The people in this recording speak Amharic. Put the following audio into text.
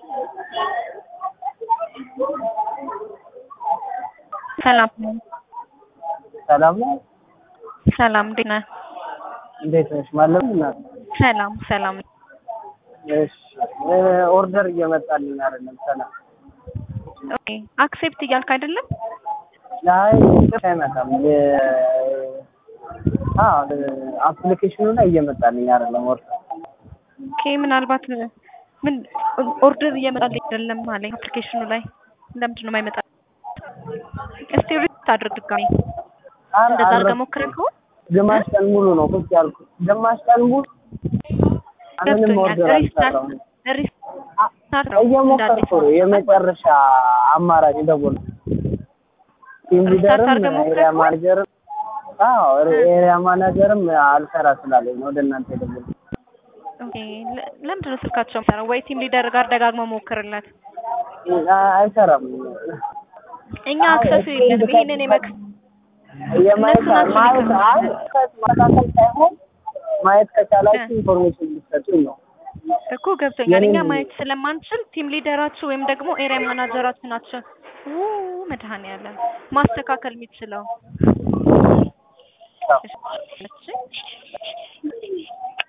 ሰላም ሰላም ነው። ሰላም እንዴት ነህ? እንዴት ነሽ? ማለም እናት ሰላም ሰላም። እሺ ኦርደር እየመጣልኝ አይደለም። ሰላም ኦኬ አክሴፕት እያልክ አይደለም? ላይ አይመጣም። አፕሊኬሽኑ ላይ እየመጣልኝ አይደለም ኦርደር ኦኬ ምናልባት ምን ኦርደር እየመጣልኝ አይደለም አለኝ አፕሊኬሽኑ ላይ ለምንድን ነው የማይመጣ? እስቲ ሪት አድርግ ድጋሚ እንደዛ አድርገህ ሞክረህ ከሆነ ግማሽ ቀን ሙሉ ነው ቁጭ ያልኩት። ግማሽ ቀን ሙሉ ምንም ኦርደር አልሰራሁም። እየሞከርኩ ነው። የመጨረሻ አማራጭ ደወል ቲም ሊደርም ኤሪያ ማኔጀርም አዎ ኤሪያ ማናጀርም አልሰራ ስላለኝ ነው ወደ እናንተ የደወልኩት። ኦኬ ለምንድን ነው ስልካቸው የምሰራው? ወይ ቲም ሊደር ጋር ደጋግመው ሞክርለት። አይሰራም። እኛ አክሰሱ የለንም። ይሄንን የመክ የማየት ማየት አይ ማካከል ሳይሆን ማየት ከቻላችሁ ኢንፎርሜሽን ልትሰጡኝ ነው እኮ ገብቶኛል። እኛ ማየት ስለማንችል ቲም ሊደራችሁ ወይም ደግሞ ኤሪያ ማናጀራችሁ ናቸው ው መድኃኒዓለም ማስተካከል የሚችለው